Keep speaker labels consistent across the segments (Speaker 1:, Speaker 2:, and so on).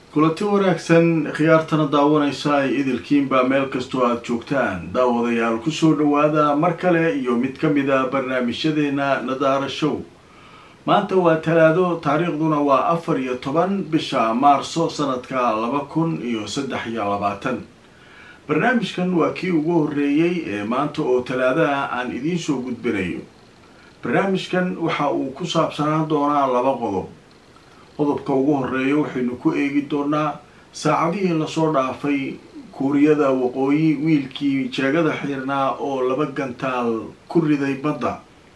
Speaker 1: kulanti wanaagsan khiyaartana daawanaysa ay idilkiinba meel kastoo aada joogtaan daawadayaal kusoo dhawaada mar kale iyo mid ka mid a barnaamijyadeena nadaara show maanta waa talaado taariikhduna waa afar iyo toban bisha maarso sanadka laba kun iyo saddex iyo labaatan barnaamijkan waa kii ugu horreeyey ee maanta oo talaadaha aan idiin soo gudbinayo barnaamijkan waxa uu ku saabsanaan doonaa laba qodob qodobka ugu horeeya waxaynu ku eegi doonaa saacadihii lasoo dhaafay kuuriyada waqooyi wiilkii jeegada xiirnaa oo laba gantaal ku riday badda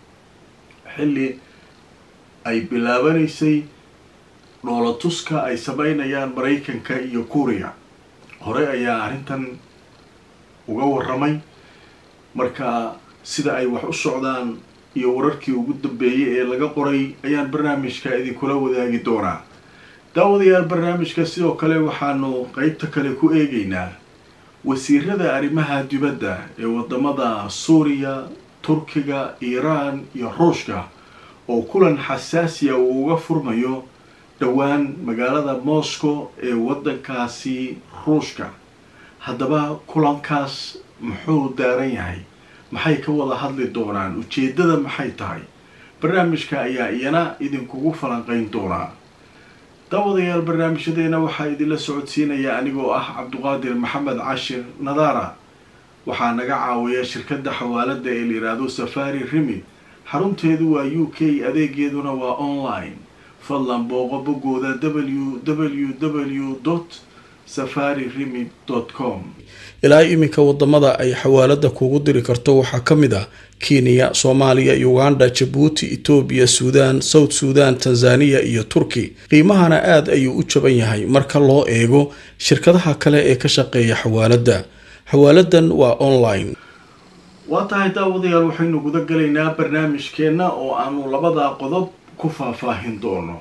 Speaker 1: xilli ay bilaabanaysay dhoolatuska ay sameynayaan maraykanka iyo kuuriya hore ayaa arrintan uga waramay marka sida ay wax u socdaan iyo wararkii ugu dambeeyay ee laga qoray ayaan barnaamijka idinkula wadaagi doonaa daawadayaal barnaamijka sidoo kale waxaanu qeybta kale ku eegaynaa wasiirada arrimaha dibadda ee wadamada suuriya turkiga iiraan iyo ruushka oo kulan xasaasiya uu uga furmayo dhowaan magaalada moscow ee waddankaasi ruushka haddaba kulankaas muxuu daaran yahay maxay ka wada hadli doonaan ujeeddada maxay tahay barnaamijka ayaa iyana idinkugu falanqeyn doonaa daawadayaal barnaamijyadeena waxaa idinla socodsiinaya anigoo ah cabduqaadir maxamed cashir nadaara waxaa naga caawiya shirkadda xawaalada ee layidhaahdo safari remid xarunteedu waa u k adeegeeduna waa online fadlan booqo boggooda w w w dot safari remid dot com ilaa iminka wadamada ay xawaalada kugu diri karto waxaa ka mid ah kenya soomaaliya uganda jabuuti etoobiya suudaan south suudan tanzaniya iyo turki qiimahana aada ayuu u jaban yahay marka loo eego shirkadaha kale ee ka shaqeeya xawaalada xawaaladan waa online waa tahay daawadayaal waxaynu guda galaynaa barnaamijkeenna oo aanu labada qodob ku faahfaahin doono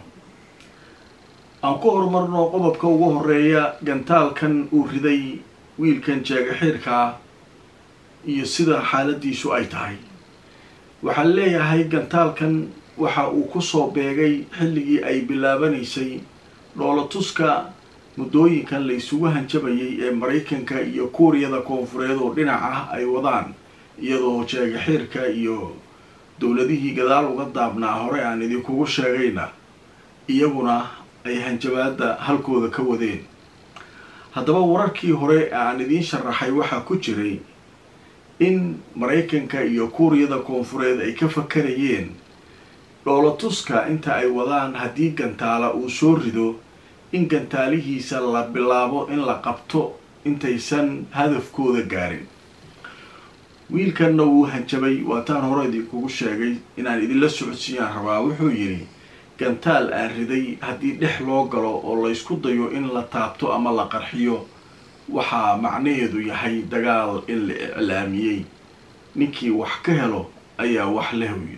Speaker 1: aan ku horumarno qodobka ugu horeeya gantaalkan uu riday wiilkan jeegaxiirkaa iyo sida xaaladiisu ay tahay waxaa leeyahay gantaalkan waxa uu kusoo beegay xilligii ay bilaabanaysay dhoolatuska muddooyinkan la isugu hanjabayay ee maraykanka iyo kuuriyada koonfureed oo dhinac ah ay wadaan iyadoo jeegaxiirka iyo dowladihii gadaal uga daabnaa hore aan idinkugu sheegayna iyaguna ay hanjabaada halkooda ka wadeen haddaba wararkii hore aan idiin sharaxay waxaa ku jiray in maraykanka iyo kuuriyada koonfureed ay ka fakarayeen dhoolatuska inta ay wadaan haddii gantaala uu soo rido in gantaalihiisa la bilaabo in la qabto intaysan hadafkooda gaarin wiilkanna wuu hanjabay waataan hore idinkugu sheegay inaan idinla socodsiiyaan rabaa wuxuu yidhi gantaal aan riday haddii dhex loo galo oo laysku dayo in la taabto ama la qarxiyo waxaa macnaheedu yahay dagaal in la iclaamiyey ninkii wax ka helo ayaa wax leh wiil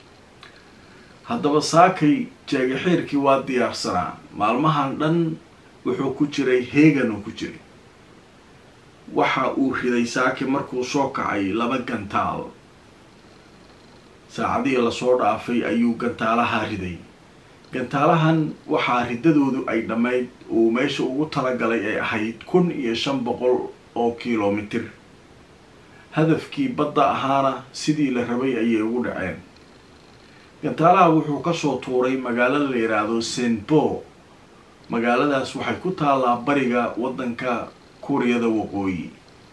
Speaker 1: haddaba saakay jeegaxiirkii waa diyaarsanaa maalmahan dhan wuxuu ku jiray heegan uu ku jiray waxa uu riday saaki markuu soo kacay laba gantaal saacadihii lasoo dhaafay ayuu gantaalaha riday gantaalahan waxaa riddadoodu ay dhammayd uu meesha ugu talagalay ay ahayd kun iyo shan boqol oo kilomitir hadafkii badda ahaana sidii la rabay ayay ugu dhaceen gantaalaha wuxuu kasoo tuuray magaalo la yidhaahdo senpo magaaladaas waxay ku taallaa bariga waddanka kuuriyada waqooyi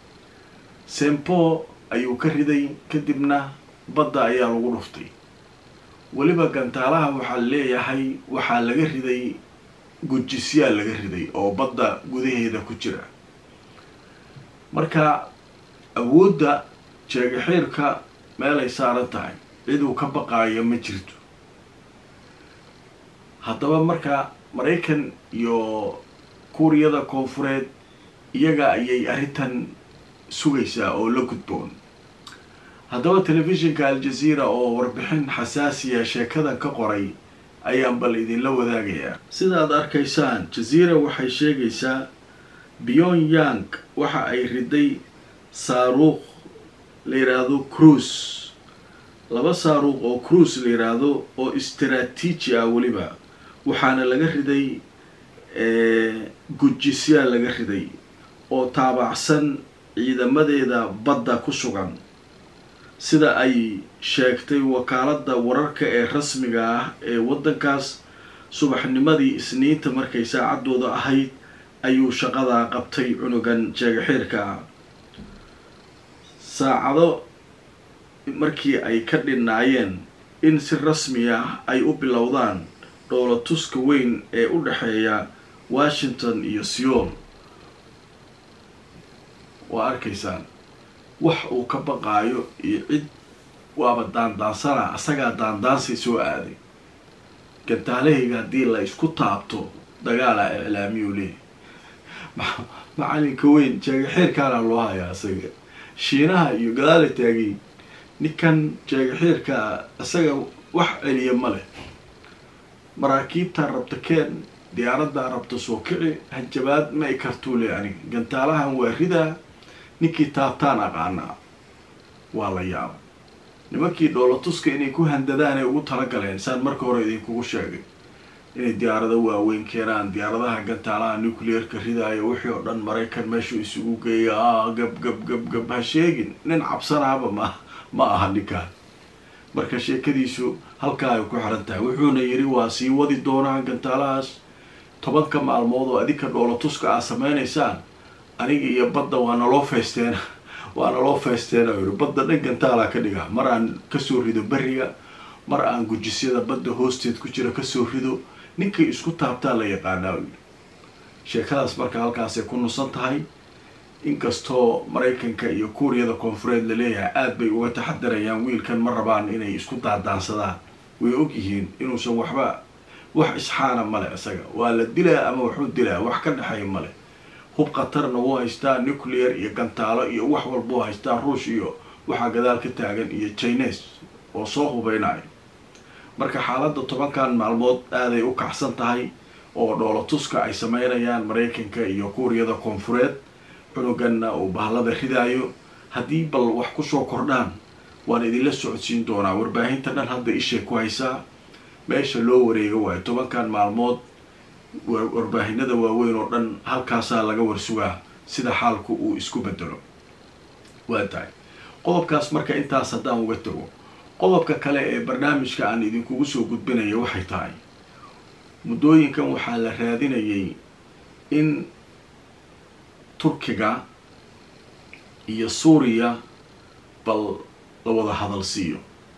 Speaker 1: sempo ayuu ka riday kadibna badda ayaa lagu dhuftay weliba gantaalaha waxaa leeyahay waxaa laga riday gujisyaa laga riday oo badda gudaheeda ku jira marka awoodda jeegaxiirka meelay saaran tahay ciduu ka baqaayo ma jirto haddaba marka maraykan iyo kuuriyada koonfureed iyaga ayay arrintan sugaysaa oo la gudboon haddaba telefishinka al-jazeera oo warbixin xasaasiya sheekadan ka qoray ayaan bal idinla wadaagayaa sidaad arkaysaan jazeera waxay sheegaysaa pyongyang waxa ay riday saaruuq la yidhaahdo cruise laba saaruuq oo cruise la yidhaahdo oo istaraatiiji ah weliba waxaana laga riday gujisyaa laga riday oo taabacsan ciidamadeeda badda ku sugan sida ay sheegtay wakaaladda wararka ee rasmiga ah ee waddankaas subaxnimadii isniinta markay saacaddooda ahayd ayuu shaqadaa qabtay cunugan jeegaxiirka ah saacado markii ay ka dhinnaayeen in si rasmi ah ay u bilowdaan dhoolatuska weyn ee u dhexeeya washington iyo seoul waa arkaysaan wax uu ka baqaayo iyo cid waaba daandaansana asagaa daandaansay soo aaday gantaalahayga haddii la isku taabto dagaalaa iclaamiyuu leeyahy macalinka weyn jeegaxiirkaana loo hayaa isaga shiinaha iyo gadaala taagay ninkan jeegaxiirkaa isaga wax celiya ma leh maraakiibtaa rabta keen diyaaraddaa rabta soo kici hanjabaad ma i kartuu le aniga gantaalahan waa ridaa ninkii taabtaan aqaanaa waa la yaaba nimankii dhoolatuska inay ku handadaan ay ugu talagaleen saan marka hore idinkugu sheegay inay diyaarado waaweyn keenaan diyaaradaha gantaalaha nuclearka ridaayo wixii oo dhan maraykan meeshuu isugu geeya a gab gab gab gab ha sheegin nin cabsanaaba ma ma aha ninkaan marka sheekadiisu halkaa ay ku xiran tahay wuxuuna yidhi waa sii wadi doonaa gantaalahaas tobanka maalmood oo adinka dhoolatuska aad sameynaysaan aniga iyo badda waa naloo faysteena waa naloo faysteena u yihi badda dhan gantaalaa ka dhiga mar aan kasoo rido beriga mar aan gujisyada badda hoosteed ku jira kasoo rido ninkay isku taabtaa la yaqaanaa u yidhi sheekadaas marka halkaasay ku nusan tahay inkastoo maraykanka iyo kuuriyada koonfureed laleeyahay aada bay uga taxadarayaan wiilkan ma rabaan inay isku daadaansadaan way ogyihiin inuusan waxba wax isxaana male isaga waa la dilaa ama waxuu dilaa wax ka dhexeeya male hub khatarna wuu haystaa nuclear iyo gantaalo iyo wax walbuu haystaa ruush iyo waxaa gadaal ka taagan iyo chines oo soo hubeynaya marka xaaladda tobankan maalmood aaday u kacsan tahay oo dhoolatuska ay sameynayaan maraykanka iyo kuuriyada koonfureed cunuganna uu bahlada ridaayo haddii bal wax kusoo kordhaan waan idinla socodsiin doonaa warbaahinta dhan hadda ishay ku haysaa meesha loo wareega waayo tobankan maalmood warbaahinada waaweyn oo dhan halkaasaa laga warsugaa sida xaalku uu isku bedelo waa tahay qodobkaas marka intaas haddaan uga tago qodobka kale ee barnaamijka aan idinkugu soo gudbinaya waxay tahay muddooyinkan waxaa la raadinayay in turkiga iyo suuriya bal la wada hadal siiyo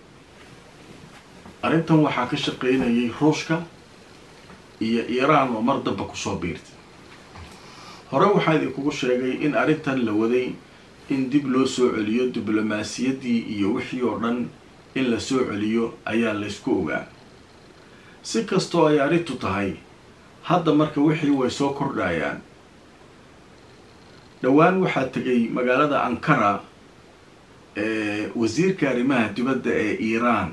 Speaker 1: arrintan waxaa ka shaqeynayay ruushka iyo iiraan oo mar damba kusoo biirtay hore waxaa idinkugu sheegay in arrintan la waday in dib loo soo celiyo diblomaasiyaddii iyo wixii oo dhan in la soo celiyo ayaa laysku ogaa si kastoo ay arrintu tahay hadda marka wixii way soo kordhayaan dhowaan waxaa tegay magaalada ankara wasiirka arrimaha dibadda ee iiraan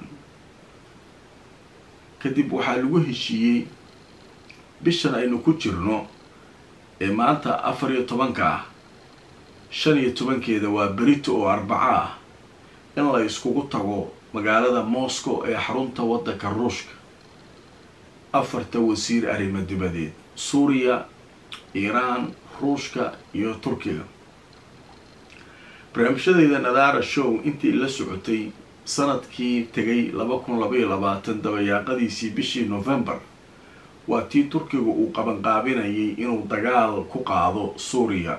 Speaker 1: kadib waxaa lagu heshiiyey bishan aynu ku jirno ee maanta afar iyo tobanka ah shan iyo tobankeeda waa berito oo arbaco ah in la iskugu tago magaalada moscow ee xarunta waddanka ruushka afarta wasiir arrimo dibadeed suuriya iiraan ruushka iyo turkiga barnaamijyadeyda nadaara show intii la socotay sanadkii tegay laba kun labaiyo labaatan dabayaaqadiisii bishii november waa tii turkiga uu qabanqaabinayay inuu dagaal ku qaado suuriya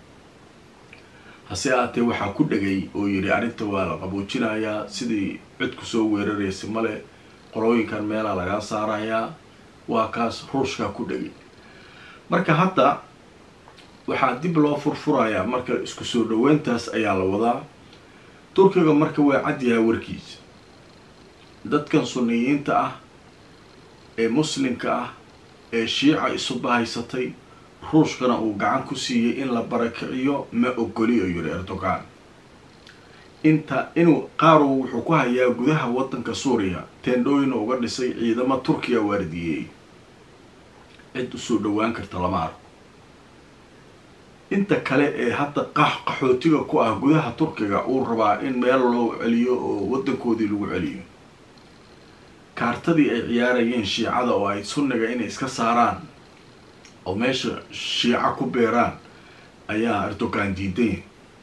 Speaker 1: hase aatee waxaa ku dhegay oo yidhi arrinta waa la qaboojinayaa sidii cid kusoo weeraraysa male qolooyinkan meelaa lagaa saarayaa waa kaas ruushkaa ku dhegay marka hadda waxaa dib loo furfurayaa marka isku soo dhaweyntaas ayaa la wadaa turkiga marka waa cadyahaa warkiisa dadkan sunniyiinta ah ee muslimka ah ee shiica isu bahaysatay ruushkana uu gacan ku siiyey in la barakiciyo ma ogoli oo yidhi erdogan inta inuu qaaru wuxuu ku hayaa gudaha waddanka suuriya teendhooyina uga dhisay ciidamo turkiya waardiyeey cid usoo dhowaan karta lama arko inta kale ee hadda qax qaxootiga ku ah gudaha turkiga uu rabaa in meel loo celiyo oo waddankoodii lagu celiyo kaartadii ay ciyaarayeen shiicada oo ay sunniga inay iska saaraan oo meesha shiica ku beeraan ayaa erdogan diiday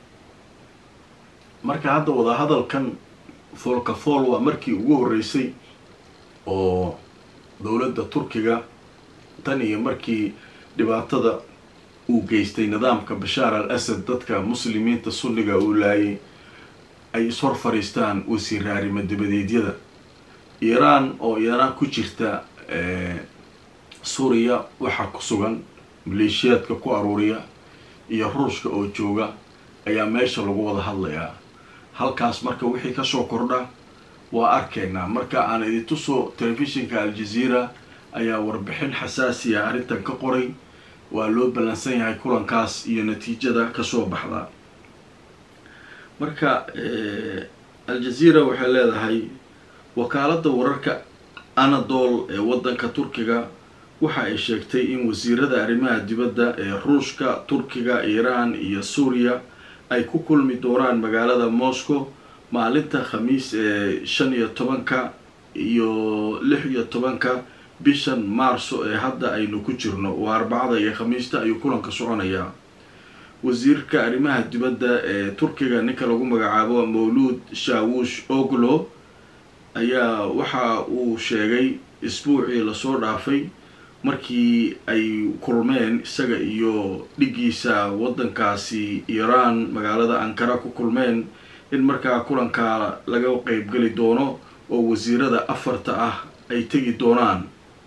Speaker 1: marka hadda wadahadalkan foolka fool waa markii ugu horreysay oo dowladda turkiga tan iyo markii dhibaatada uu geystay nidaamka bashaar al asad dadka muslimiinta sunniga uu laayay ay ishor fadhiistaan wasiira arrimo dibadeedyada iiraan oo iyana ku jirta suuriya waxaa ku sugan maleeshiyaadka ku aruuriya iyo ruushka oo jooga ayaa meesha lagu wada hadlayaa halkaas marka wixii kasoo kordha waa arkaynaa marka aan idin tuso telefishinka al-jazeera ayaa warbixin xasaasiya arrintan ka qoray waa loo ballansan yahay kulankaas iyo natiijada kasoo baxda marka al-jazeera waxay leedahay wakaaladda wararka anadol ee waddanka turkiga waxa ay sheegtay in wasiirada arrimaha dibadda ee ruushka turkiga iiraan iyo suuriya ay ku kulmi doonaan magaalada moscow maalinta khamiis ee shan iyo tobanka iyo lix iyo tobanka bishan maarso ee hadda aynu ku jirno waa arbacada iyo khamiista ayuu kulanka soconayaa wasiirka arrimaha dibadda ee turkiga ninka lagu magacaabo mawluud shawush oglo ayaa waxa uu sheegay isbuucii lasoo dhaafay markii ay kulmeen isaga iyo dhigiisa waddankaasi iiraan magaalada ankara ku kulmeen in markaa kulankaa laga qeybgeli doono oo wasiirada afarta ah ay tegi doonaan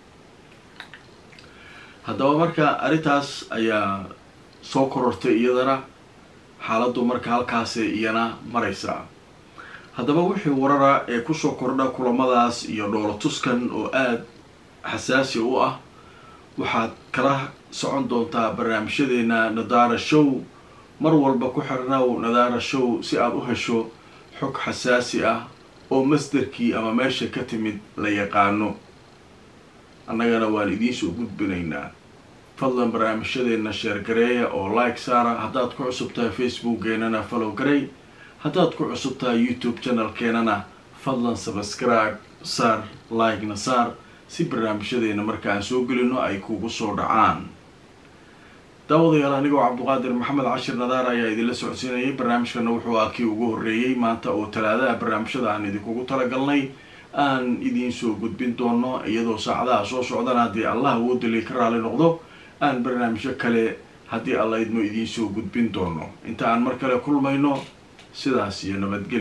Speaker 1: haddaba marka arrintaas ayaa soo korortay iyadana xaaladdu marka halkaasay iyana maraysaa haddaba wixii warara ee kusoo kordha kulamadaas iyo dhoolatuskan oo aada xasaasi u ah waxaad kala socon doontaa barnaamijyadeena nadaara show mar walba ku xirnow nadaara show si aada u hesho xog xasaasi ah oo masderkii ama meesha ka timid la yaqaano annagana waan idiinsoo gudbinaynaa fadlan barnaamijyadeena sheergareeya oo like saara haddaad ku cusub tahay facebookkeenana follow garey haddaad ku cusub tahay youtube channelkeenana fadlan subscribe saar like-na saar si barnaamijyadeena marka aan soo gelino ay kugu soo dhacaan daawadayaal anigoo cabduqaadir maxamed cashir nadaar ayaa idinla socodsiinayay barnaamijkana wuxuu ah kii ugu horreeyey maanta oo talaadaha barnaamijyada aan idinkugu talagalnay aan idiin soo gudbin doono iyadoo saacadaha soo socdana haddii allah awoodali ka raali noqdo aan barnaamijyo kale haddii alla idmo idiin soo gudbin doono inta aan mar kale kulmayno sidaas iyo nabadgelya